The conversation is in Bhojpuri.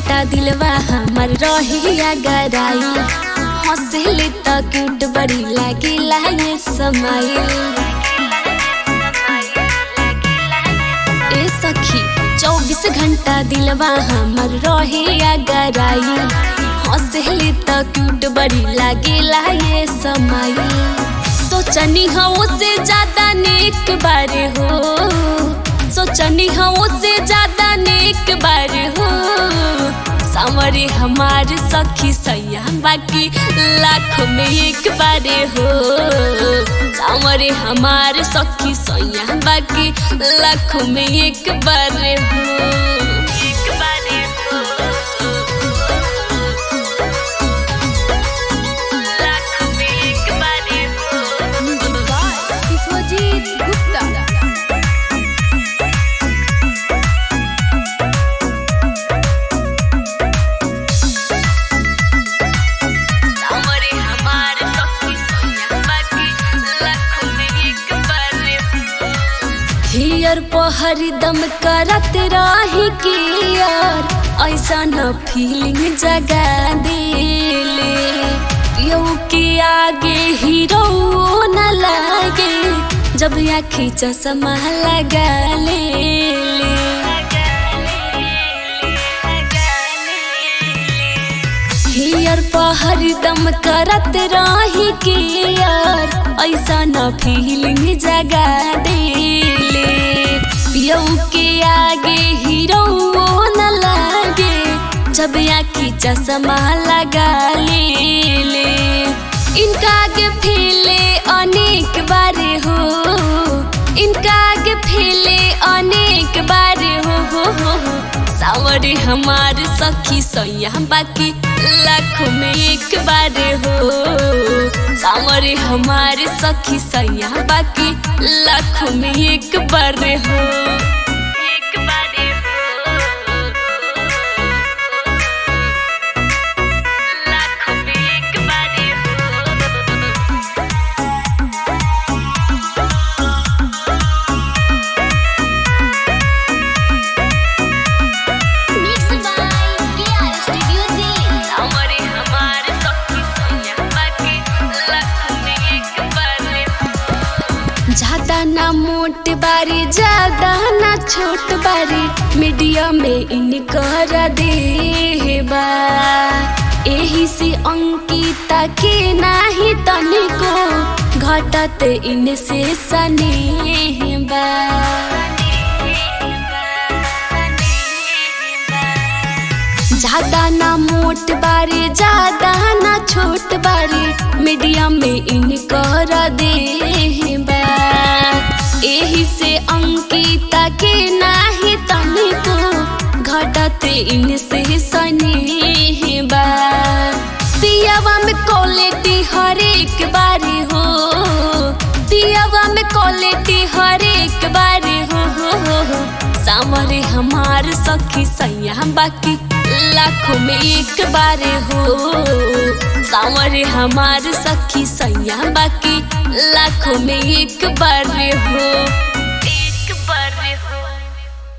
घंटा दिलवा हमर रहिया गराई हंसले त क्यूट बड़ी लागिला ये समाइल ए सखी चौबीस घंटा दिलवा हमर रहिया गराई हंसले त क्यूट बड़ी लागिला ये समाइल सोचनी हो से ज्यादा नेक बारे हो सोचनी हो से ज्यादा नेक बारे हो सामरे हमार सखी सैया बाकी लाख में एक बारे हो सामरे हमार सखी सैया बाकी लाख में एक बारे हो एक बारे हो लाख में एक बारे हो विश्वजीत गुप्ता सामरे हमार सखी सैया बाकी लाख में एक बारे हो हियर पहर दम करत रही कि यार ऐसा न फीलिंग जगा देले यौ के आगे हीरो न लागे जब आखी चश्मा लगा ले हियर पहर दम करत रही कि यार ऐसा न फीलिंग जगा देले यौ के आगे हीरो न लागे जब आखी चश्मा लगा ले ले इनका आगे फैले अनेक बारे हो इनका आगे फैले अनेक बारे हो हो हो हो सावरे हमार सखी सैया बाकी लाखों में एक बारे हो सावरे हमार सखी सैया बाकी लाखों में एक बारे हो एक बारे हो लाखों में एक बारे हो Mixed by KR Studio Delhi. सामरे हमार सखी सैया बाकी लाखों में एक बारे हो ज्यादा ना मोट बारी ज्यादा ना छोट बारी मीडियम में इनकर देबा एही से अंकिता के नाही तनिको घटत इनसे सनेहबा ज्यादा ना मोट बारी ज्यादा ना छोट बारी मीडियम में इनकर देबा एही से अंकिता के नाही तनिको घटत इनसे सनेहबा पियावा में क्वालिटी हर एक बारी हो पियावा में क्वालिटी हर एक बारी हो हो हो हो सामरे हमार सखी सैया बाकी लाखों में एक बारे हो सामरे हमार सखी सैया बाकी लाखों में एक बारे हो